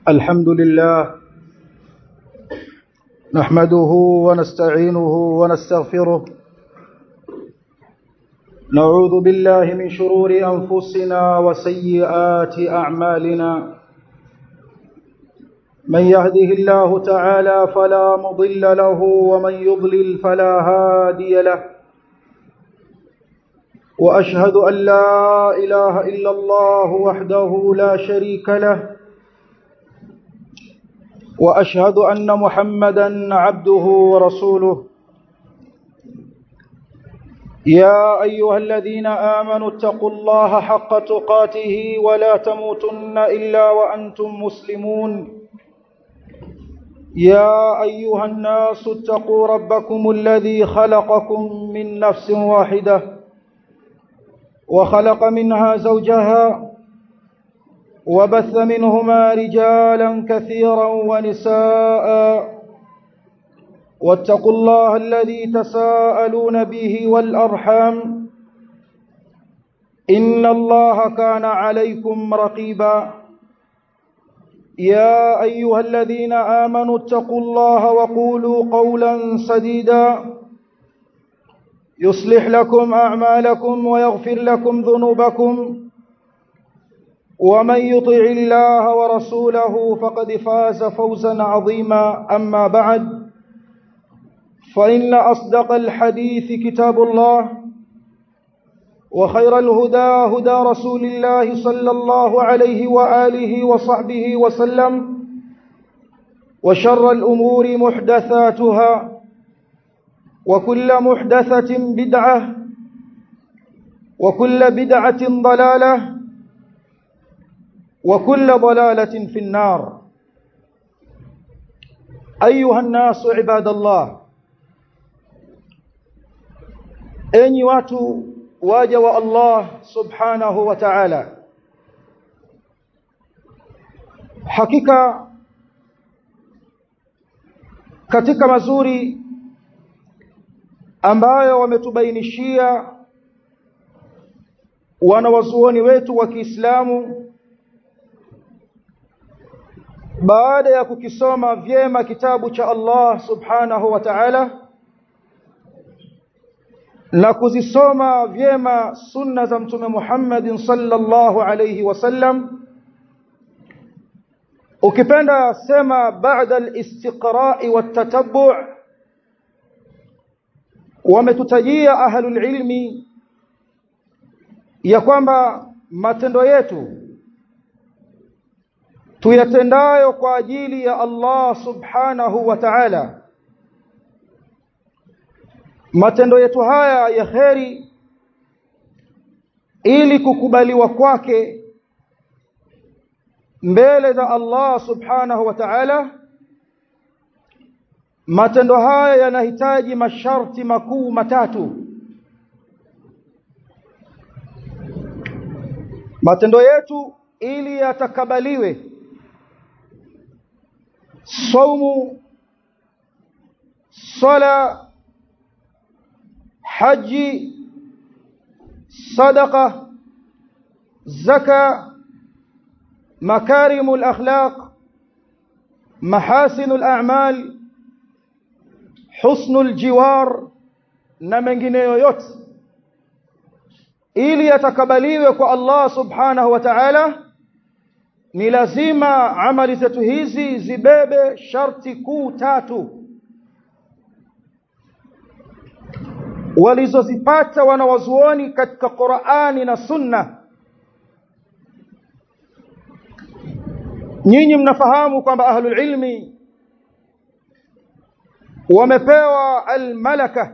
الحمد لله نحمده ونستعينه ونستغفره نعوذ بالله من شرور أنفسنا وسيئات أعمالنا من يهده الله تعالى فلا مضل له ومن يضلل فلا هادي له وأشهد أن لا إله إلا الله وحده لا شريك له وأشهد أن محمدا عبده ورسوله يا أيها الذين آمنوا اتقوا الله حق تقاته ولا تموتن إلا وأنتم مسلمون يا أيها الناس اتقوا ربكم الذي خلقكم من نفس واحدة وخلق منها زوجها وبث منهما رجالا كثيرا ونساء واتقوا الله الذي تساءلون به والأرحام إن الله كان عليكم رقيبا يا أيها الذين آمنوا اتقوا الله وقولوا قولا سديدا يصلح لكم أعمالكم ويغفر لكم ذنوبكم ومن يطع الله ورسوله فقد فاز فوزا عظيما أما بعد فإن أصدق الحديث كتاب الله وخير الهدى هدى رسول الله صلى الله عليه وآله وصحبه وسلم وشر الأمور محدثاتها وكل محدثة بدعة وكل بدعة ضلالة وكل ضلالة في النار أيها الناس عباد الله enyi watu waja wa Allah subhanahu wa ta'ala hakika katika mazuri ambayo wametubainishia wanawazuoni wetu wa Kiislamu baada ya kukisoma vyema kitabu cha Allah subhanahu wa ta'ala na kuzisoma vyema sunna za mtume Muhammadin sallallahu alayhi wasallam ukipenda sema baada al-istiqra'i wat-tatabbu' wametutajia ahlul ilmi ya kwamba matendo yetu tuyatendayo kwa ajili ya Allah subhanahu wa ta'ala matendo yetu haya ya kheri ili kukubaliwa kwake mbele za Allah subhanahu wa ta'ala matendo haya yanahitaji masharti makuu matatu matendo yetu ili yatakabaliwe saumu sala haji sadaqa zaka مكارم الأخلاق محاسن الأعمال حسن الجوار na mengineyo yote ili yatakabaliwe kwa Allah subhanahu wa ta'ala ni lazima amali zetu hizi zibebe sharti kuu tatu walizozipata wanawazuoni katika Qur'ani na Sunna nyinyi mnafahamu kwamba ahlul ilmi wamepewa almalaka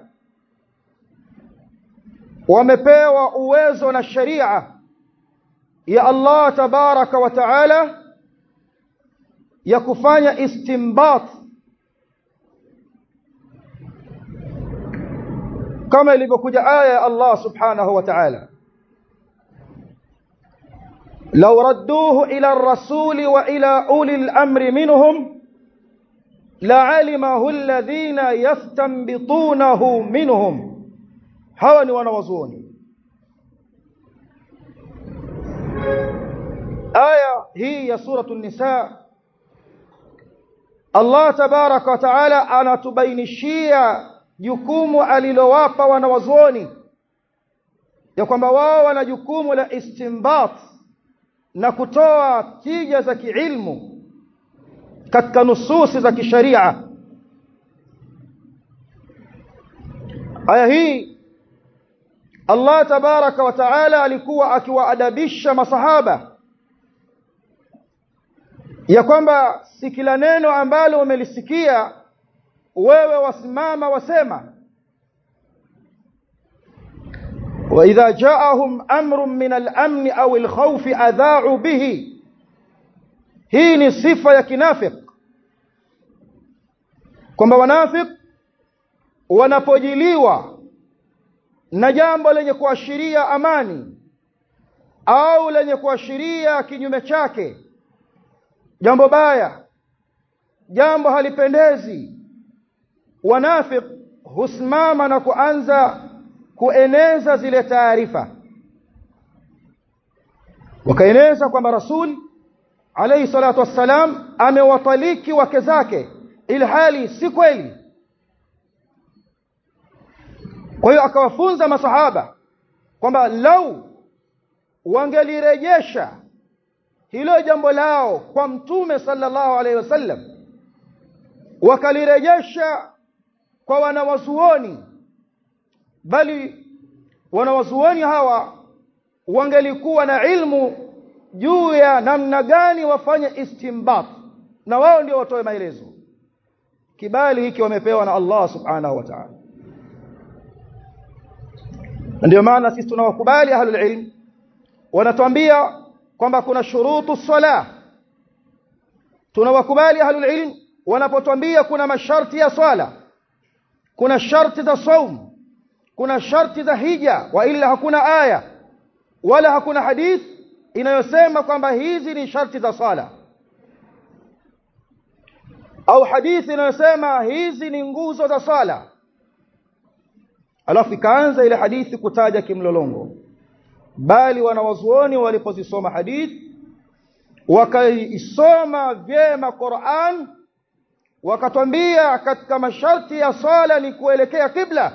wamepewa uwezo na sharia ya Allah tabaraka wa taala ya kufanya istinbat kama ilivyokuja aya ya Allah subhanahu wa ta'ala لو ردوه إلى الرسول وإلى أولي الأمر منهم لعلمه الذين يستنبطونه منهم هوني ونوزوني aya hii ya suratu nisa Allah tabaraka wa taala anatubainishia jukumu alilowapa wanawazuoni ya kwamba wao wana jukumu la istinbat na kutoa tija za kiilmu katika nususi za kisharia aya hii Allah tabaraka wa taala alikuwa akiwaadabisha masahaba ya kwamba si kila neno ambalo umelisikia wewe wasimama wasema واذا جاءهم امر من الامن او الخوف اذاعوا به hii ni sifa ya kinafik kwamba wanafik wanapojiliwa na jambo lenye kuashiria amani au lenye kuashiria kinyume chake jambo baya jambo halipendezi wanafik husimama na kuanza kueneza zile taarifa wakaeneza kwamba rasul alayhi salatu wassalam amewataliki wake zake ilhali si kweli kwa hiyo akawafunza masahaba kwamba lau wangelirejesha hilo jambo lao kwa mtume sallallahu alaihi wasallam wakalirejesha kwa wanawazuoni bali wanawazuoni hawa wangelikuwa na ilmu juu ya namna gani wafanye istimbat na wao ndio watoe maelezo kibali hiki wamepewa na Allah subhanahu wa ta'ala ndio maana sisi tunawakubali ahlul ilm wanatuambia kwamba kuna shurutu sala tunawakubali ahlul ilm wanapotuambia kuna masharti ya swala kuna sharti za saum kuna sharti za hija wa ila hakuna aya wala hakuna hadith inayosema kwamba hizi ni sharti za swala au hadithi inayosema hizi ni nguzo za swala alafu ikaanza ile hadithi kutaja kimlolongo bali wanawazuoni walipozisoma hadithi wakaisoma vyema Qur'an wakatwambia katika masharti ya swala ni kuelekea kibla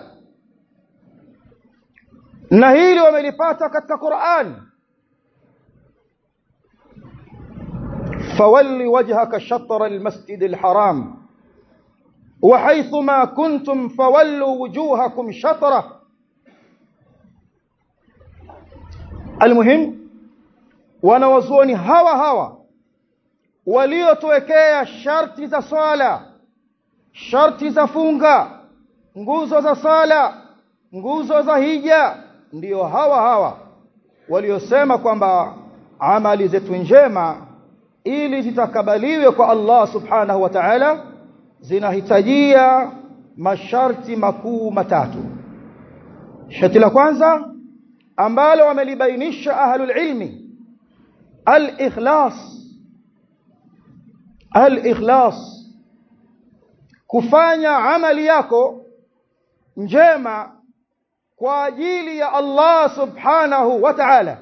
na hili wamelipata katika Qur'an فول وجهك شطر المسجد الحرام وحيثما كنتم فولوا وجوهكم شطره المهم wanawazuoni hawa hawa waliotuwekea sharti za swala sharti za funga nguzo za sala nguzo za hija ndiyo hawa hawa waliosema kwamba amali zetu njema ili zitakabaliwe kwa Allah subhanahu wa ta'ala zinahitajia masharti makuu matatu sharti la kwanza ambalo wamelibainisha ahlul ilmi al-ikhlas al-ikhlas kufanya amali yako njema kwa ajili ya Allah subhanahu wa ta'ala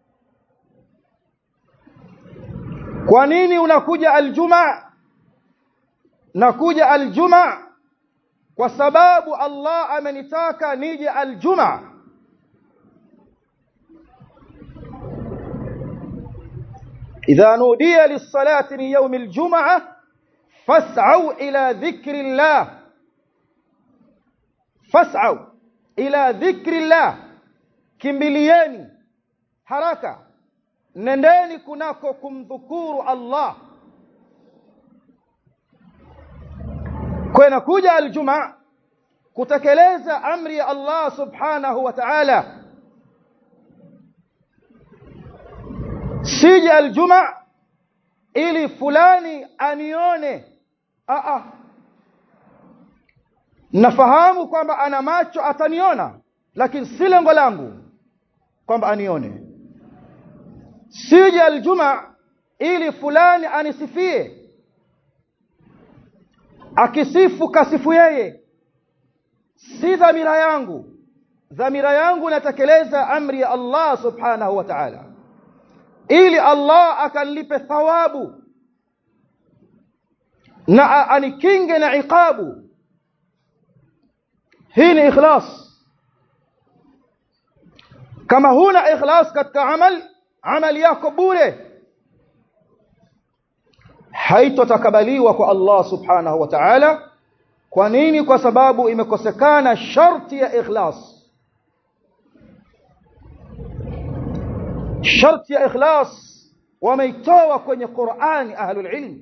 kwa nini unakuja aljumaa nakuja aljumaa kwa sababu Allah amenitaka nije aljumaa إذا نودي للصلاة من يوم الجمعة فاسعوا إلى ذكر الله فاسعوا إلى ذكر الله kimbilieni haraka nendeni kunako kumdhukuru Allah kwa inakuja aljuma kutekeleza amri ya Allah subhanahu wa ta'ala sije aljuma ili fulani anione a a nafahamu kwamba ana macho ataniona lakini si lengo langu kwamba anione sije aljuma ili fulani anisifie akisifu kasifu yeye si dhamira yangu dhamira yangu natekeleza amri ya Allah subhanahu wa ta'ala ili Allah akanlipe thawabu na anikinge na iqabu hii ni ikhlas kama huna ikhlas katika amal amali yako bure haitotakabaliwa kwa Allah subhanahu wa ta'ala kwa nini kwa sababu imekosekana sharti ya ikhlas sharti ya ikhlas wameitoa kwenye Qur'ani ahlul ilm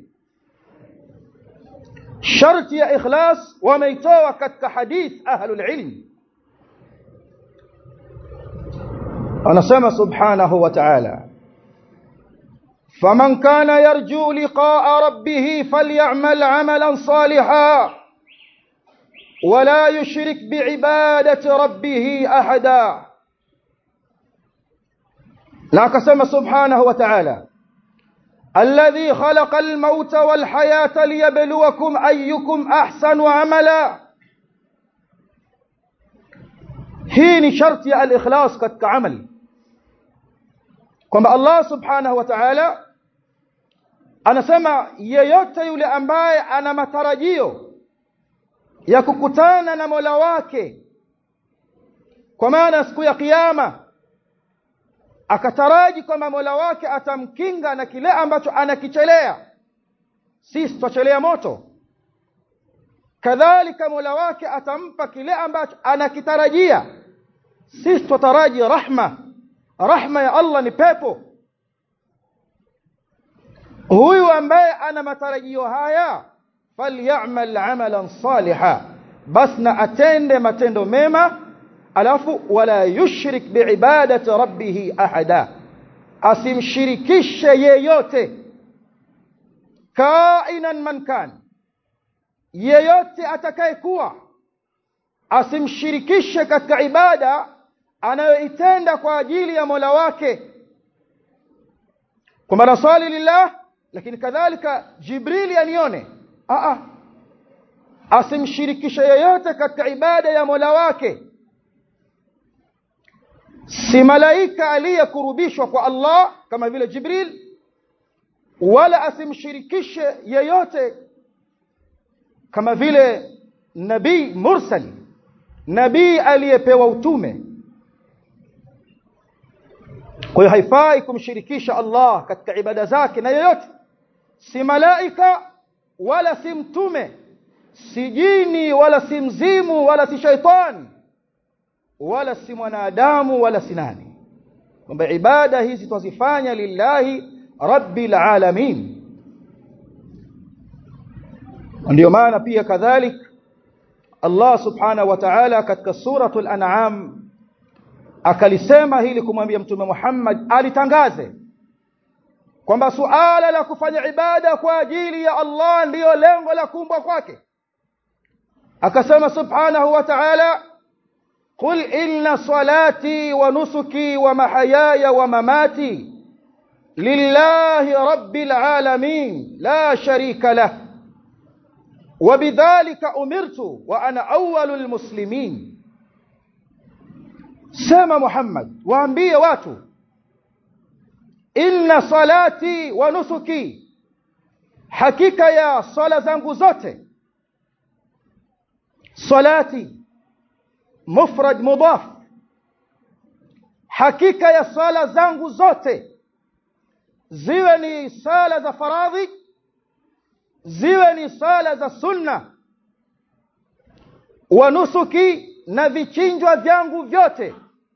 sharti ya ikhlas wameitoa katika hadith ahlul ilm anasema subhanahu wa ta'ala فمن كان يرجو لقاء ربه فليعمل عملا صالحا ولا يشرك بعبادة ربه أحدا لا كسم سبحانه وتعالى الذي خلق الموت والحياة ليبلوكم أيكم أحسن عملا هين شرط الإخلاص قد كعمل kwamba Allah subhanahu wa ta'ala anasema yeyote yule ambaye ana matarajio ya kukutana na Mola wake kwa maana siku ya kiyama akataraji kwamba Mola wake atamkinga na kile ambacho anakichelea sisi twachelea moto kadhalika Mola wake atampa kile ambacho anakitarajia sisi twataraji rahma rahma ya Allah ni pepo huyu ambaye ana matarajio haya falyamal amalan saliha bas na atende matendo mema alafu wala yushrik biibadati rabbih ahada asimshirikishe yeyote kainan man kan yeyote atakayekuwa asimshirikishe katika ibada anayoitenda kwa ajili ya Mola wake kwamba nasali lillah lakini kadhalika Jibrili anione a a asimshirikishe yeyote katika ibada ya Mola wake si malaika aliyekurubishwa kwa Allah kama vile Jibril wala asimshirikishe yeyote kama vile nabii mursal nabii aliyepewa utume kwa hiyo haifai kumshirikisha Allah katika ibada zake na yeyote si malaika wala si mtume si jini wala si mzimu wala si shaitani wala si mwanadamu wala si nani kwamba ibada hizi twazifanya lillahi rabbil alamin ndio maana pia kadhalik Allah subhanahu wa ta'ala katika suratul an'am akalisema hili kumwambia mtume Muhammad alitangaze kwamba suala la kufanya ibada kwa ajili ya Allah ndiyo lengo la kuumbwa kwake akasema subhanahu wa ta'ala قل إن صلاتي ونسكي ومحياي ومماتي لله رب العالمين لا شريك له وبذلك أمرت وأنا أول المسلمين سما محمد وأنبي واتو إن صلاتي ونسكي حقيقة يا صلاة زنغو زوتي صلاتي mufrad mudaf hakika ya sala zangu zote ziwe ni sala za faradhi ziwe ni sala za sunna wa nusuki na vichinjwa vyangu vyote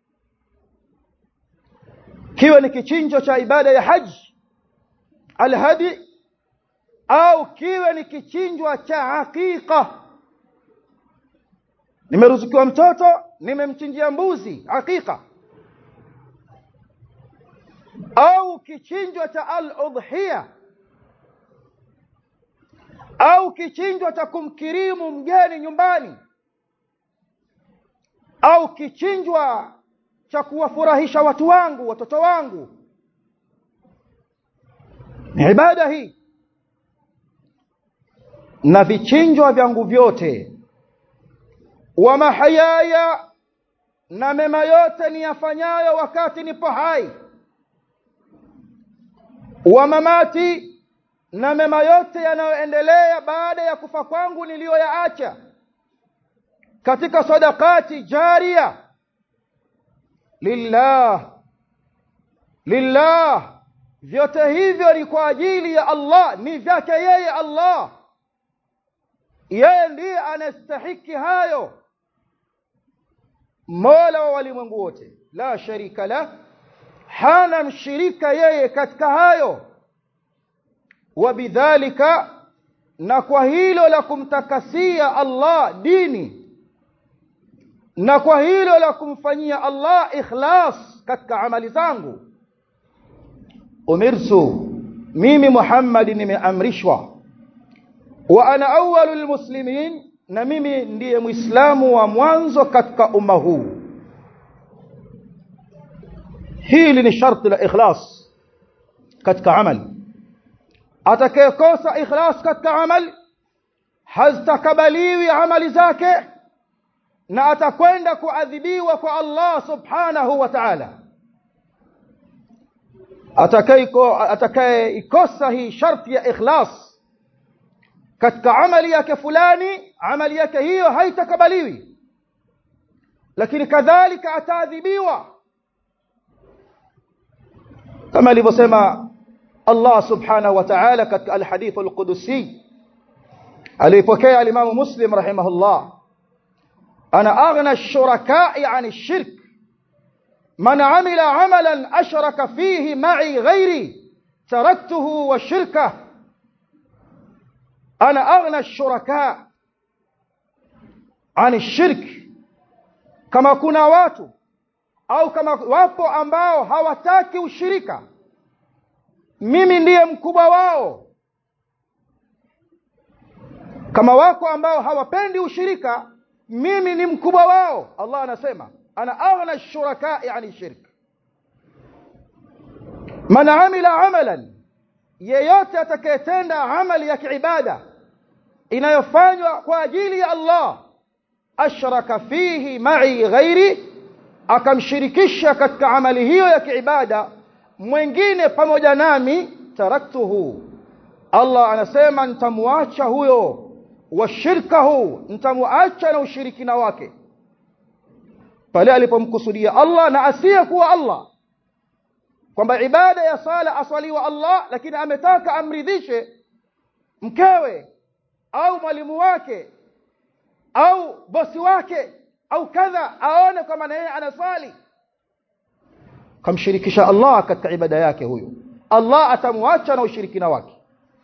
kiwe ni kichinjo cha ibada ya haji alhadi au kiwe ni kichinjwa cha hakika nimeruzukiwa mtoto nimemchinjia mbuzi hakika au kichinjwa cha al-udhiya au kichinjwa cha kumkirimu mgeni nyumbani au kichinjwa cha kuwafurahisha watu wangu watoto wangu ni ibada hii na vichinjwa vyangu vyote wa mahayaya na mema yote niyafanyayo wakati nipo hai wa mamati na mema yote yanayoendelea baada ya kufa kwangu niliyoyaacha katika sadakati jaria lillah lillah vyote hivyo ni kwa ajili ya Allah ni vyake yeye Allah yeye ndiye anastahiki hayo mola wa walimwengu wote la sharika la hana mshirika yeye katika hayo wabidhalika na kwa hilo la kumtakasia Allah dini na kwa hilo la kumfanyia Allah ikhlas katika amali zangu umirtu mimi Muhammad nimeamrishwa wa ana awwalul muslimin na mimi ndiye muislamu wa mwanzo katika umma huu hili ni sharti la ikhlas katika amali atakayekosa ikhlas katika amali hazitakabaliwi amali zake na atakwenda kuadhibiwa kwa Allah subhanahu wa ta'ala atakayeikosa hii sharti ya ikhlas katika amali yake fulani amali yake hiyo haitakabaliwi lakini kadhalika ataadhibiwa kama alivyosema Allah subhanahu wa ta'ala katika alhadith alqudusi alipokea alimamu muslim rahimahullah ana aghna ash-shuraka'i 'an ash-shirk man 'amila 'amalan ashraka fihi ma'i ghairi taraktuhu wa shirkahu ana aghna ash-shuraka' 'an ash-shirk kama kuna watu au kama wapo ambao hawataki ushirika mimi ndiye mkubwa wao kama wako ambao hawapendi ushirika mimi ni mkubwa wao Allah anasema ana aghna ash-shuraka'i 'ani shirk man 'amila 'amalan yeyote atakayetenda amali ya kiibada inayofanywa kwa ajili ya Allah ashraka fihi ma'i ghairi akamshirikisha katika amali hiyo ya kiibada mwingine pamoja nami taraktuhu Allah anasema nitamwacha huyo wa shirkahu nitamwacha na ushirikina wake pale alipomkusudia Allah na asiye kuwa Allah kwamba ibada ya sala aswaliwa Allah lakini ametaka amridhishe mkewe au mwalimu wake au bosi wake au kadha aone kama na yeye anasali kamshirikisha Allah katika ibada yake huyo Allah atamwacha na ushirikina wake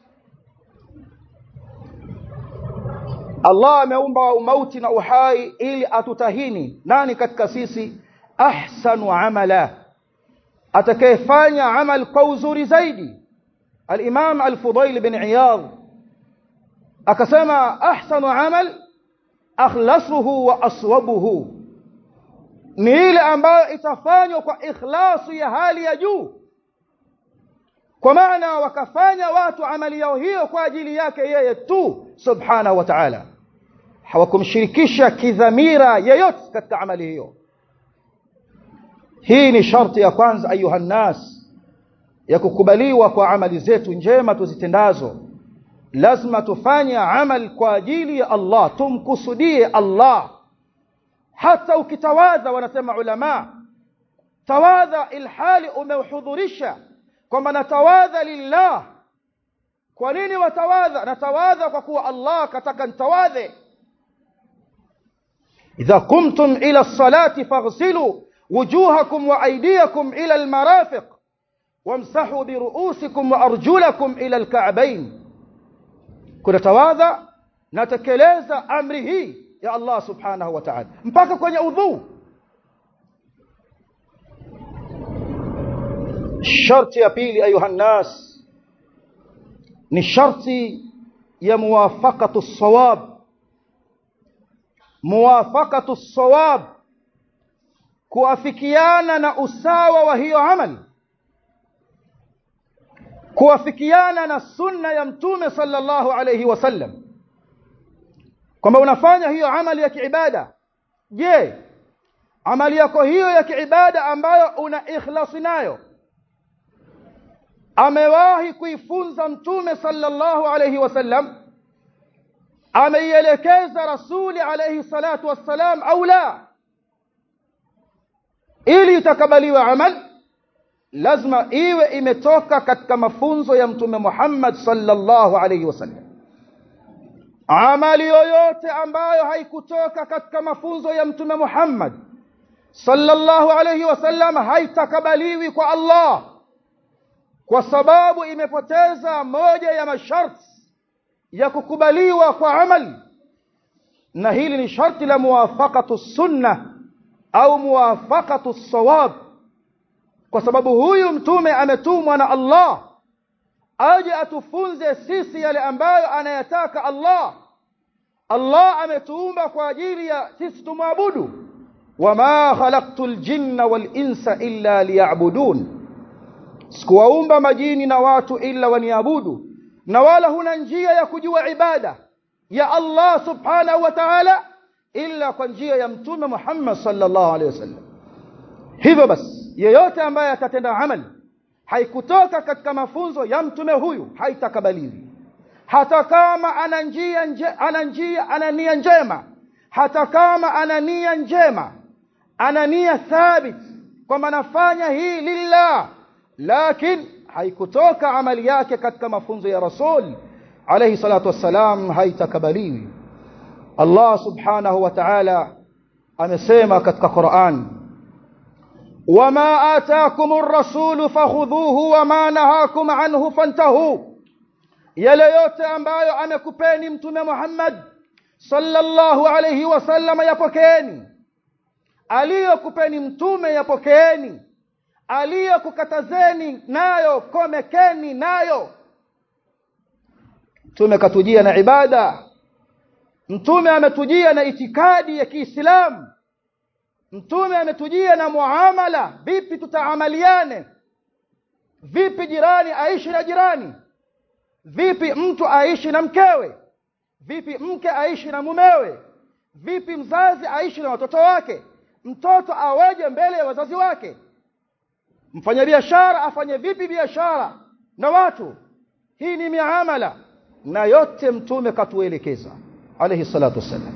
Allah ameumba umauti na uhai ili atutahini nani katika sisi ahsanu amala atakayefanya amal kwa uzuri zaidi al-Imam al-Fudail bin Iyad akasema ahsanu amal akhlasuhu wa aswabuhu ni ile ambayo itafanywa kwa ikhlasu ya hali ya juu kwa maana wakafanya watu amali yao hiyo kwa ajili yake yeye tu subhanahu wa ta'ala hawakumshirikisha kidhamira yeyote katika amali hiyo hii ni sharti ya kwanza ayuha nas ya kukubaliwa kwa amali zetu njema tuzitendazo lazima tufanye amal kwa ajili ya Allah tumkusudie Allah hata ukitawadha wanasema ulama tawadha ilhali umehudhurisha kwamba natawadha lillah kwa nini watawadha natawadha kwa kuwa Allah kataka ntawadhe idha kumtum ila salati faghsilu wujuhakum wa aydiyakum ila almarafiq wamsahu biruusikum wa arjulakum ila alka'bayn kuna tawadha natekeleza amri hii ya Allah subhanahu wa ta'ala mpaka kwenye udhu sharti ya pili ayuha nas ni sharti ya muwafaqatu sawab muwafaqatu sawab kuafikiana na usawa wa hiyo amali kuafikiana na sunna ya mtume sallallahu alayhi wasallam kwamba unafanya hiyo amali ya kiibada je amali yako hiyo ya kiibada ambayo una ikhlasi nayo amewahi kuifunza mtume sallallahu alayhi wasallam ameielekeza rasuli alayhi salatu wassalam au la ili itakabaliwe amal lazima iwe imetoka katika mafunzo ya mtume Muhammad sallallahu alayhi wasallam amali yoyote ambayo haikutoka katika mafunzo ya mtume Muhammad sallallahu alayhi wasallam haitakabaliwi kwa Allah kwa sababu imepoteza moja ya masharti ya kukubaliwa kwa amali na hili ni sharti la muwafaqatu sunna au muwafaqatu sawab kwa sababu huyu mtume ametumwa na Allah aje atufunze sisi yale ambayo anayataka Allah Allah ametuumba kwa ajili ya sisi tumwabudu wama khalaqtul jinna wal insa illa liya'budun sikuwaumba majini na watu illa waniabudu na wala huna njia ya kujua ibada ya Allah subhanahu wa ta'ala illa kwa njia ya mtume Muhammad sallallahu alaihi wasallam hivyo basi yeyote ambaye atatenda amali haikutoka katika mafunzo ya mtume huyu haitakabaliwi hata kama ana njia nje, ana njia ana nia njema hata kama ana nia njema ana nia thabit kwamba anafanya hii lillah lakini haikutoka amali yake katika mafunzo ya rasul alayhi salatu wassalam haitakabaliwi Allah subhanahu wa ta'ala amesema katika Qur'an wama ataakumur rasulu fakhudhuhu wama nahakum anhu fantahu yale yote ambayo amekupeni mtume Muhammad sallallahu alayhi wasallam yapokeeni aliyokupeni mtume yapokeeni aliyokukatazeni nayo komekeni nayo mtume katujia na ibada mtume ametujia na itikadi ya Kiislamu mtume ametujia na muamala vipi tutaamaliane vipi jirani aishi na jirani vipi mtu aishi na mkewe vipi mke aishi na mumewe vipi mzazi aishi na watoto wake mtoto aweje mbele ya wazazi wake mfanyabiashara afanye vipi biashara na watu hii ni miamala na yote mtume katuelekeza alayhi salatu wassalam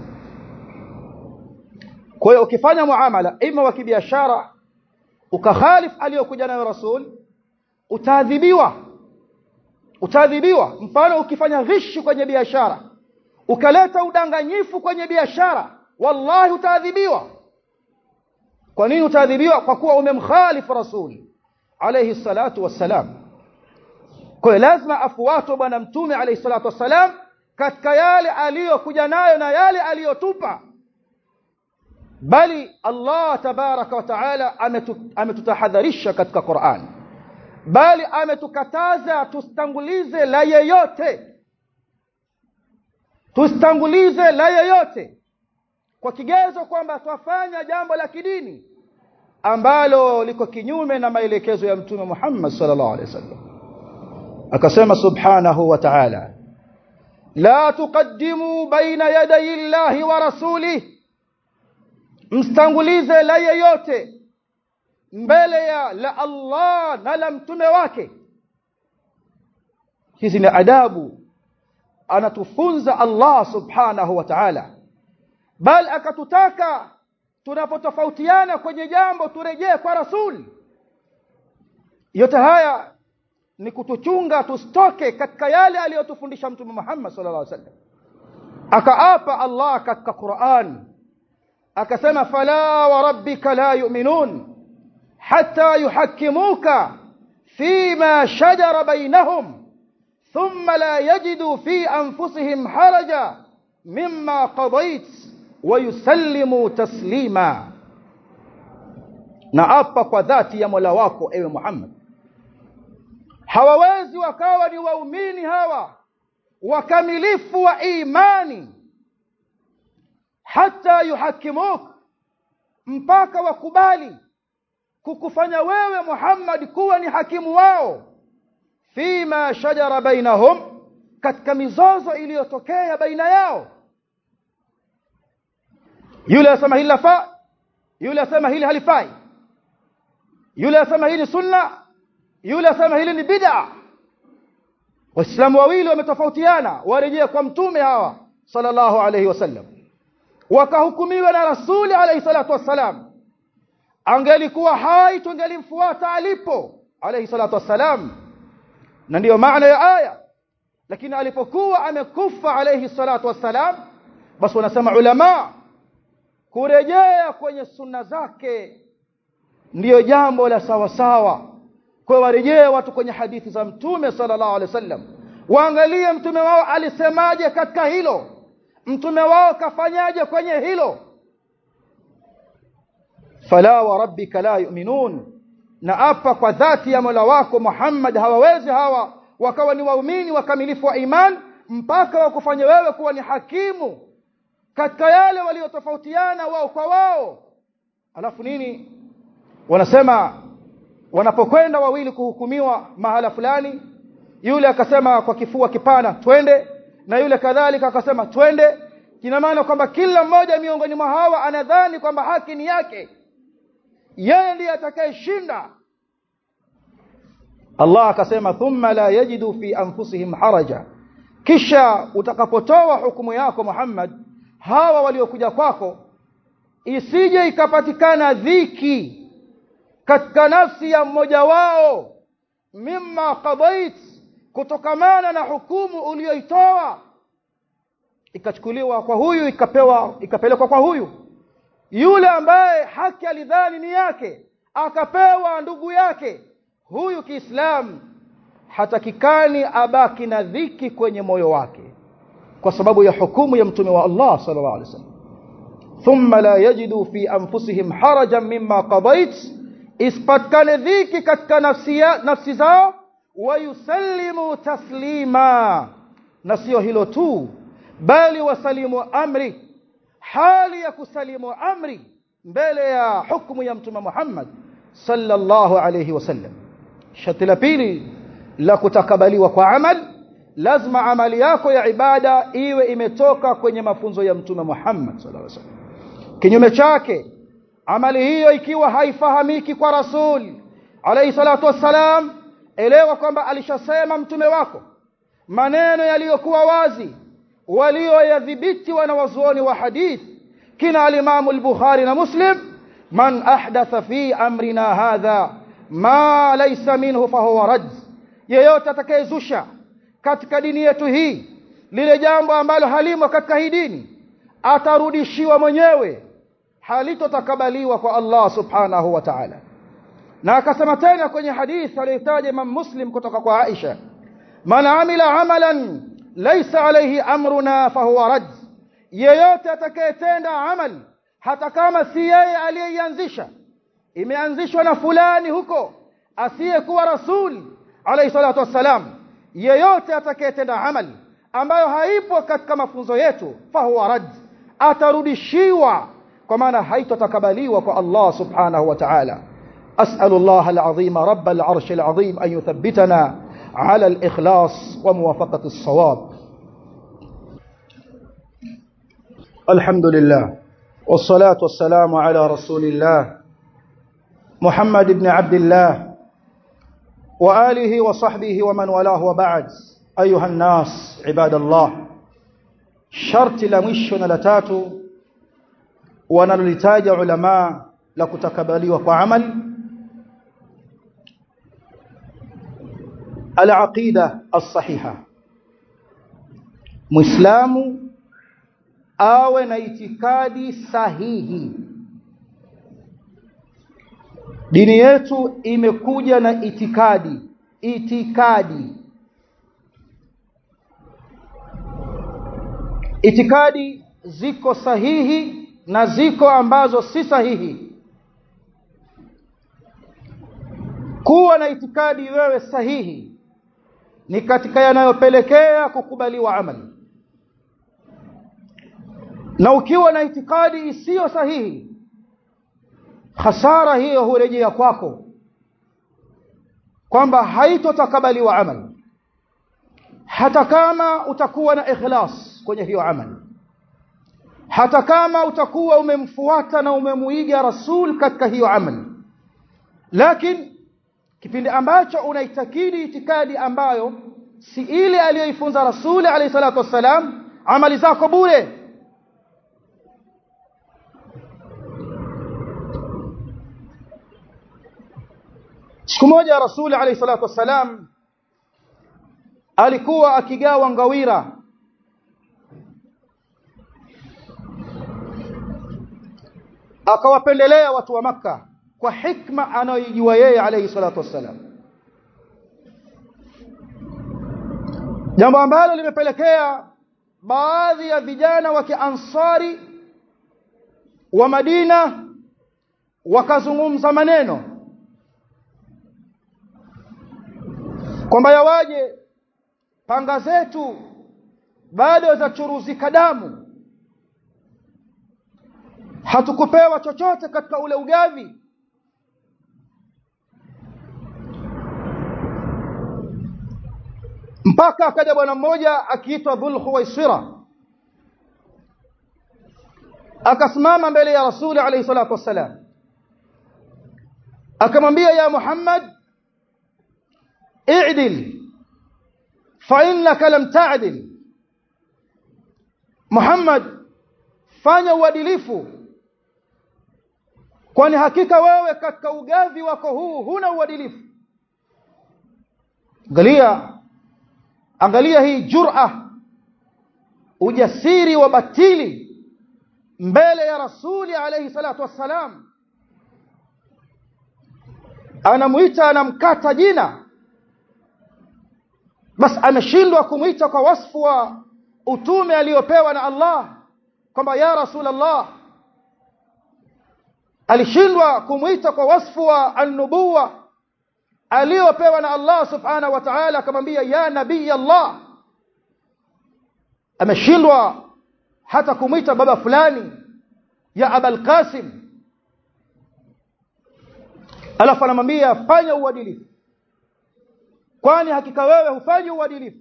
kwa hiyo ukifanya muamala ima wa kibiashara ukakhalif aliyokuja nayo rasul utaadhibiwa utaadhibiwa mfano ukifanya ghishi kwenye biashara ukaleta udanganyifu kwenye biashara wallahi utaadhibiwa kwa nini utaadhibiwa kwa kuwa umemkhalifu rasul alayhi salatu wassalam kwa hiyo lazima afuatwe bwana mtume alayhi salatu wassalam katika yale aliyokuja nayo na yale aliyotupa bali Allah tabaraka wa taala ametutahadharisha katika Qur'an bali ametukataza tustangulize la yeyote tustangulize la yeyote kwa kigezo kwamba twafanya jambo la kidini ambalo liko kinyume na maelekezo ya mtume Muhammad sallallahu alaihi wasallam akasema subhanahu wa ta'ala la tuqaddimu baina yaday Allahi wa rasulih mstangulize la yeyote mbele ya la Allah na la mtume wake hizi ni adabu anatufunza Allah subhanahu wa ta'ala bal akatutaka tunapotofautiana kwenye jambo turejee kwa rasul yote haya ni kutuchunga tusitoke katika yale aliyotufundisha mtume Muhammad sallallahu alaihi wasallam akaapa Allah katika Qur'an akasema fala wa rabbika la yu'minun hatta yuhakkimuka fima shajara bainahum thumma la yajidu fi anfusihim haraja mimma qadait wa yusallimu taslima na apa kwa dhati ya Mola wako ewe Muhammad hawawezi wakawa ni waumini hawa wakamilifu wa imani hata yuhakimuk mpaka wakubali kukufanya wewe Muhammad kuwa ni hakimu wao fima shajara bainahum katika mizozo iliyotokea baina yao yule asema hili lafaa yule asema hili halifai yule asema hili sunna yule asema hili ni bid'a waislamu wawili wametofautiana warejea kwa mtume hawa sallallahu alayhi wasallam wakahukumiwa na rasuli alayhi salatu wassalam angelikuwa hai tungelimfuata alipo alayhi salatu wassalam na ndiyo maana ya aya lakini alipokuwa amekufa alayhi salatu wassalam basi wanasema ulama kurejea kwenye sunna zake ndiyo jambo la sawa sawa kwa warejee watu kwenye hadithi za mtume sallallahu alaihi wasallam waangalie mtume wao alisemaje katika hilo mtume wao kafanyaje kwenye hilo fala wa rabbika la yu'minun na apa kwa dhati ya Mola wako Muhammad hawawezi hawa wakawa ni waumini wakamilifu wa iman mpaka wakufanye wewe kuwa ni hakimu katika yale waliotofautiana wao kwa wao alafu nini wanasema wanapokwenda wawili kuhukumiwa mahala fulani yule akasema kwa kifua kipana twende na yule kadhalika akasema twende kina maana kwamba kila mmoja miongoni mwa hawa anadhani kwamba haki ni yake yeye ndiye atakayeshinda Allah akasema thumma la yajidu fi anfusihim haraja kisha utakapotoa hukumu yako Muhammad hawa waliokuja kwako isije ikapatikana dhiki katika nafsi ya mmoja wao mimma qadait kutokamana na hukumu uliyoitoa ikachukuliwa kwa huyu ikapewa ikapelekwa kwa huyu yule ambaye haki alidhani ni yake akapewa ndugu yake huyu Kiislamu hatakikani abaki na dhiki kwenye moyo wake kwa sababu ya hukumu ya mtume wa Allah sallallahu alaihi wasallam thumma la yajidu fi anfusihim harajan mimma qadait ispatkane dhiki katika nafsi, ya, nafsi zao wayusallimu taslima na sio hilo tu bali wasalimu amri hali ya kusalimu amri mbele ya hukumu ya mtume Muhammad sallallahu alayhi wasallam sharti la pili la kutakabaliwa kwa amal lazima amali yako ya ibada iwe imetoka kwenye mafunzo ya mtume Muhammad sallallahu alayhi wasallam kinyume chake amali hiyo ikiwa haifahamiki kwa rasul alayhi salatu wassalam elewa kwamba alishasema mtume wako maneno yaliyokuwa wazi walioyadhibiti wanawazuoni wa hadith kina alimamu al-Bukhari na Muslim man ahdatha fi amrina hadha ma laysa minhu fahuwa rad yeyote atakayezusha katika dini yetu hii lile jambo ambalo halimo katika hii dini atarudishiwa mwenyewe halitotakabaliwa kwa Allah subhanahu wa ta'ala na akasema tena kwenye hadithi aliyotaja Imam Muslim kutoka kwa Aisha man amila amalan laysa alayhi amruna fahuwa rad yeyote atakayetenda amal hata kama si yeye aliyeianzisha imeanzishwa na fulani huko asiyekuwa rasul alayhi salatu wassalam yeyote atakayetenda amal ambayo haipo katika mafunzo yetu fahuwa rad atarudishiwa kwa maana haitotakabaliwa kwa Allah subhanahu wa ta'ala أسأل الله العظيم رب العرش العظيم أن يثبتنا على الإخلاص وموافقة الصواب الحمد لله والصلاة والسلام على رسول الله محمد بن عبد الله وآله وصحبه ومن والاه وبعد أيها الناس عباد الله شرط لمشنا لتاتو ونلتاج علماء لكتكبلي وعمل العقيدة الصحيحة مسلم awe na itikadi sahihi dini yetu imekuja na itikadi itikadi itikadi ziko sahihi na ziko ambazo si sahihi kuwa na itikadi wewe sahihi ni katika yanayopelekea kukubaliwa amali na ukiwa na itikadi isiyo sahihi hasara hiyo hurejea kwako kwamba haitotakabaliwa amali hata kama utakuwa na ikhlas kwenye hiyo amali hata kama utakuwa umemfuata na umemuiga rasul katika hiyo amali lakini kipindi ambacho unaitakidi itikadi ambayo si ile aliyoifunza rasuli alayhi salatu wassalam amali zako bure siku moja rasuli alayhi salatu wassalam alikuwa akigawa ngawira akawapendelea watu wa maka kwa hikma anayojua yeye alayhi salatu wassalam jambo ambalo limepelekea baadhi ya vijana wa kiansari wa Madina wakazungumza maneno kwamba yawaje panga zetu bado zachuruzika damu hatukupewa chochote katika ule ugavi mpaka akaja bwana mmoja akiitwa Dhul Khuwaisira akasimama mbele ya Rasuli alayhi salatu wassalam akamwambia ya Muhammad i'dil fa innaka lam ta'dil Muhammad fanya uadilifu kwani hakika wewe katika ugavi wako huu huna uadilifu angalia angalia hii jur'a ujasiri wa batili mbele ya rasuli alayhi salatu wassalam anamuita anamkata jina bas ameshindwa kumuita kwa wasfu wa utume aliyopewa na Allah kwamba ya rasul Allah alishindwa kumuita kwa wasfu wa an-nubuwa aliyopewa na Allah subhanahu wa ta'ala akamwambia ya nabii Allah ameshindwa hata kumwita baba fulani ya abul qasim alafu anamwambia fanya uadilifu kwani hakika wewe hufanyi uadilifu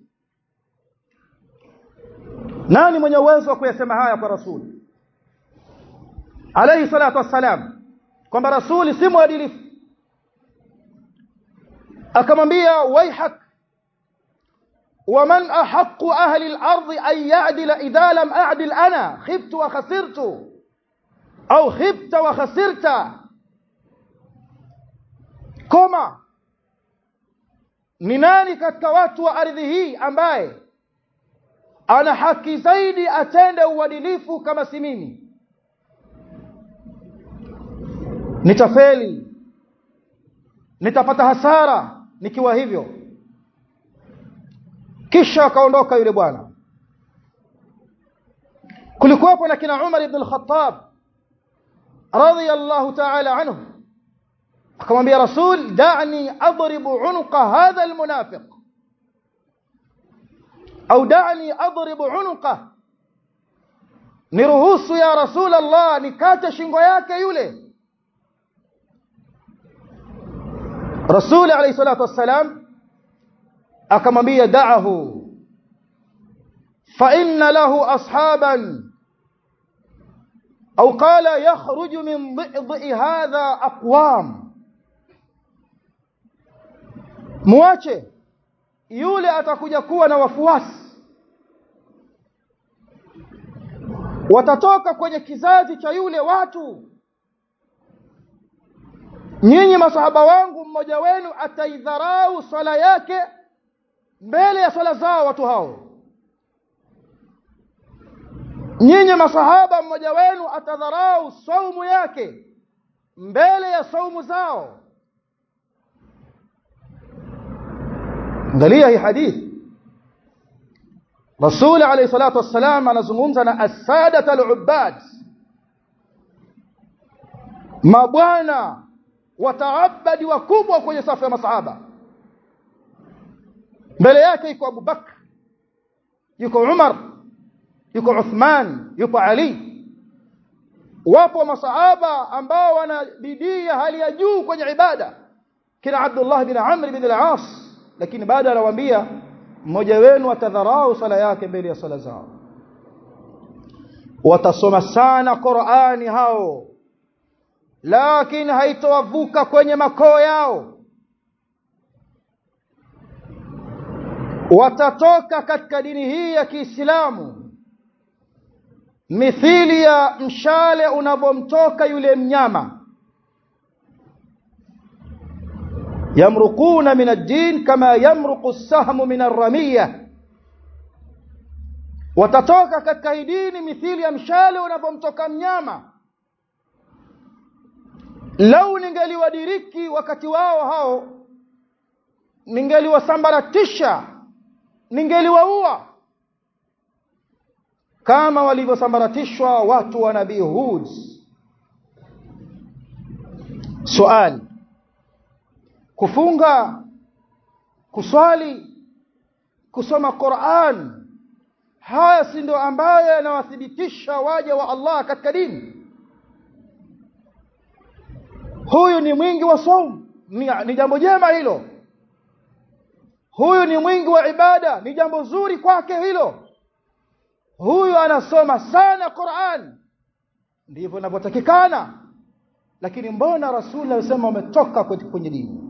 nani mwenye uwezo wa kuyasema haya kwa rasuli alayhi salatu wassalam kwamba rasuli si mwadilifu akamwambia waihak ومن أحق أهل الأرض أن يعدل إذا لم أعدل أنا خبت وخسرت أو خبت وخسرت كما ni nani katika watu wa ardhi hii ambaye ana haki zaidi atende uadilifu kama si mimi nitafeli nitapata hasara nikiwa hivyo kisha akaondoka yule bwana kulikuwepo na kina Umar ibn al-Khattab radiyallahu ta'ala anhu akamwambia rasul da'ni adribu unuqa hadha almunafiq au da'ni adribu unuqa niruhusu ya rasul Allah nikate shingo yake yule rasul alayhi salatu wassalam akamwambia da'ahu fa inna lahu ashaban au qala yakhruju min dhi'i hadha aqwam muache yule atakuja kuwa na wafuasi watatoka kwenye kizazi cha yule watu nyinyi masahaba wangu mmoja wenu ataidharau swala yake mbele ya swala zao watu hao nyinyi masahaba mmoja wenu atadharau saumu yake mbele ya saumu zao angalia hii hadithi Rasul alayhi salatu wassalam anazungumza na as-sadat al-ubbad mabwana wataabadi wakubwa kwenye safu ya masahaba mbele yake yuko Abu Bakr yuko Umar yuko Uthman yuko Ali wapo masahaba ambao wana bidii ya hali ya juu kwenye ibada kina Abdullah bin Amr bin al-As lakini baada anawaambia mmoja wenu atadharau sala yake mbele ya sala zao watasoma sana Qur'ani hao lakini haitowavuka kwenye makoo yao watatoka katika dini hii ya Kiislamu mithili ya mshale unavomtoka yule mnyama yamruquna min ad-din kama yamruqu as-sahmu min ar-ramiyah watatoka katika hii dini mithili ya mshale unavomtoka mnyama lau ningeliwadiriki wakati wao hao ningeliwasambaratisha ningeliwaua kama walivyosambaratishwa watu wa nabii Hud swali kufunga kuswali kusoma Qur'an haya si ndio ambayo yanawathibitisha waja wa Allah katika dini huyu ni mwingi wa saum ni, ni jambo jema hilo huyu ni mwingi wa ibada ni jambo zuri kwake hilo huyu anasoma sana Qur'an ndivyo inavyotakikana lakini mbona rasuli alisema umetoka kwenye dini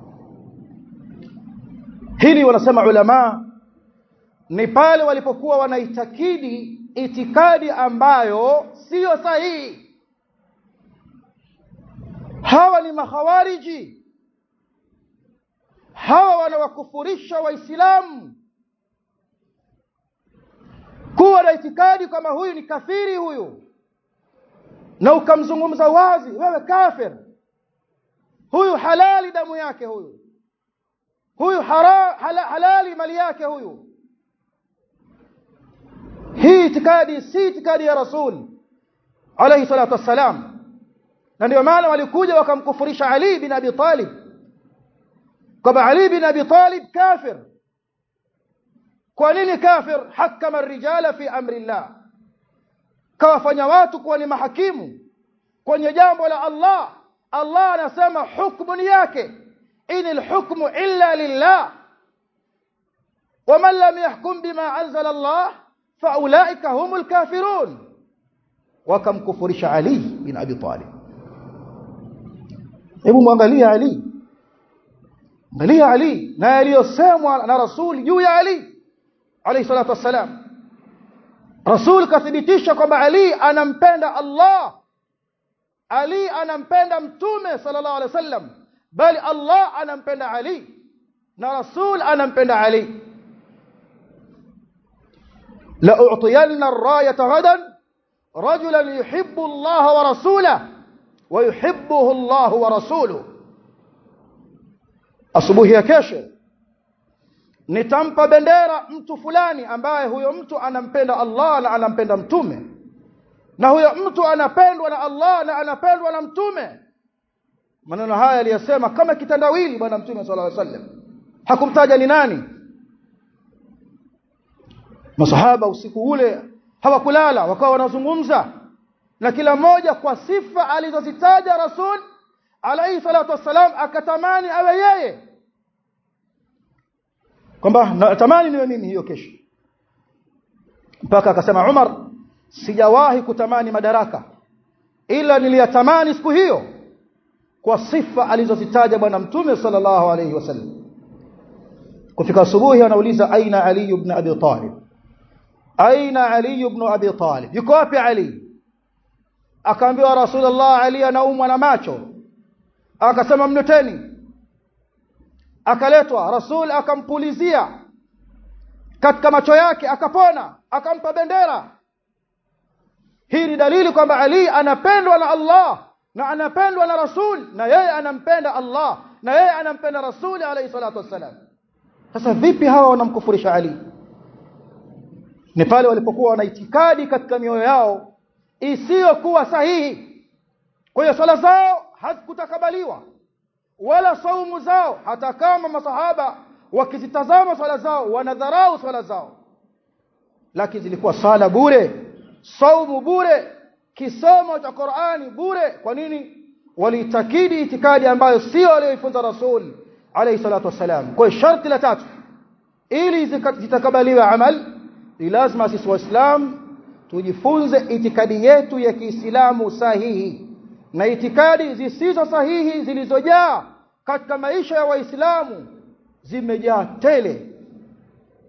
hili wanasema ulama ni pale walipokuwa wanaitakidi itikadi ambayo siyo sahihi hawa ni makhawariji hawa wanawakufurisha waislamu kuwa na itikadi kama huyu ni kafiri huyu na ukamzungumza wazi wewe kafir huyu halali damu yake huyu huyu hara, hala, halali mali yake huyu hii itikadi si itikadi ya rasul alayhi salatu wassalam na ndio maana walikuja wakamkufurisha Ali bin Abi Talib kwamba Ali bin Abi Talib kafir kwa nini kafir hakama ar-rijala fi amri Allah kawafanya watu kuwa ni mahakimu kwenye jambo la Allah Allah anasema hukumu ni yake inil hukmu illa lillah ومن لم يحكم بما أنزل الله فأولئك هم الكافرون وكم كفرش علي بن أبي طالب hebu mwangalia Ali angalia Ali na yaliyosemwa na Rasul juu ya Ali alayhi salatu wassalam Rasul kathibitisha kwamba Ali anampenda Allah Ali anampenda mtume sallallahu alaihi wasallam bali Allah anampenda Ali na Rasul anampenda Ali la u'tiyanna ar-rayata ghadan rajulan yuhibbu Allah wa rasulahu wa yuhibbuhu Allah wa rasuluhu asubuhi ya kesho nitampa bendera mtu fulani ambaye huyo mtu anampenda Allah na anampenda mtume na huyo mtu anapendwa na Allah na anapendwa na mtume maneno haya aliyasema kama kitandawili bwana mtume sallallahu alaihi wasallam hakumtaja ni nani masahaba usiku ule hawakulala wakawa wanazungumza na kila mmoja kwa sifa alizozitaja rasul alayhi salatu wassalam akatamani awe yeye kwamba natamani niwe mimi hiyo kesho mpaka akasema Umar sijawahi kutamani madaraka ila niliyatamani siku hiyo kwa sifa alizozitaja bwana mtume sallallahu alayhi wasallam kufika asubuhi anauliza aina ali ibn abi talib aina ali ibn abi talib yuko wapi ali akaambiwa rasulullah ali anaumwa na macho akasema mleteni akaletwa rasul akampulizia katika macho yake akapona akampa bendera hii ni dalili kwamba ali anapendwa na Allah na anapendwa na rasul na yeye anampenda Allah na yeye anampenda rasul alayhi salatu wassalam sasa vipi hawa wanamkufurisha ali ni pale walipokuwa wana itikadi katika mioyo yao isiyokuwa sahihi kwa hiyo swala zao hazikutakabaliwa wala saumu zao hata kama masahaba wakizitazama swala zao wanadharau swala zao lakini zilikuwa sala bure saumu bure kisomo cha Qur'ani bure kwa nini walitakidi itikadi ambayo sio aliyoifunza rasul alayhi salatu wasalam kwa sharti la tatu ili zitakabaliwe amal ni lazima sisi waislamu tujifunze itikadi yetu ya Kiislamu sahihi na itikadi zisizo sahihi zilizojaa katika maisha ya waislamu zimejaa tele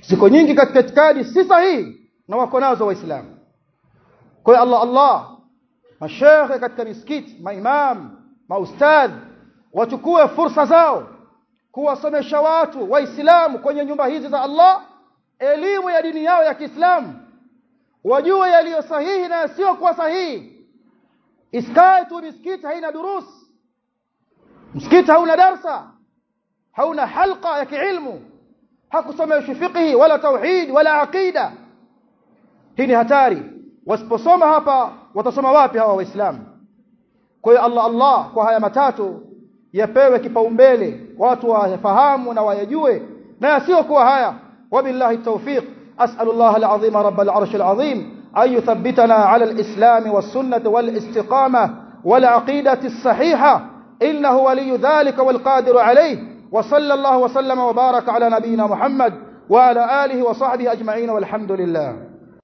ziko nyingi katika itikadi si sahihi na wako nazo waislamu kwa hiyo Allah Allah mashekhe katika misikiti maimam maustadh wachukue fursa zao kuwasomesha watu waislamu kwenye nyumba hizi za Allah elimu ya dini yao ya Kiislamu wajue yaliyo sahihi na yasiyokuwa sahihi isikae tu misikiti haina durus msikiti hauna darsa hauna halqa ya kiilmu hakusomeshwi fiqhi wala tauhid wala aqida hii ni hatari wasiposoma hapa watasoma wapi hawa waislamu kwa hiyo Allah Allah kwa haya matatu yapewe kipaumbele watu wayafahamu na wayajue na yasiyokuwa haya wabillahi tawfiq as'alullah alazim rabbal arsh alazim an yuthabbitana ala alislam was-sunnah wal-istiqamah wal-aqidati as-sahihah innahu waliyyu dhalika wal-qadiru alayh wa sallallahu wa sallama wa baraka ala nabiyyina muhammad wa ala alihi wa sahbihi ajma'in walhamdulillah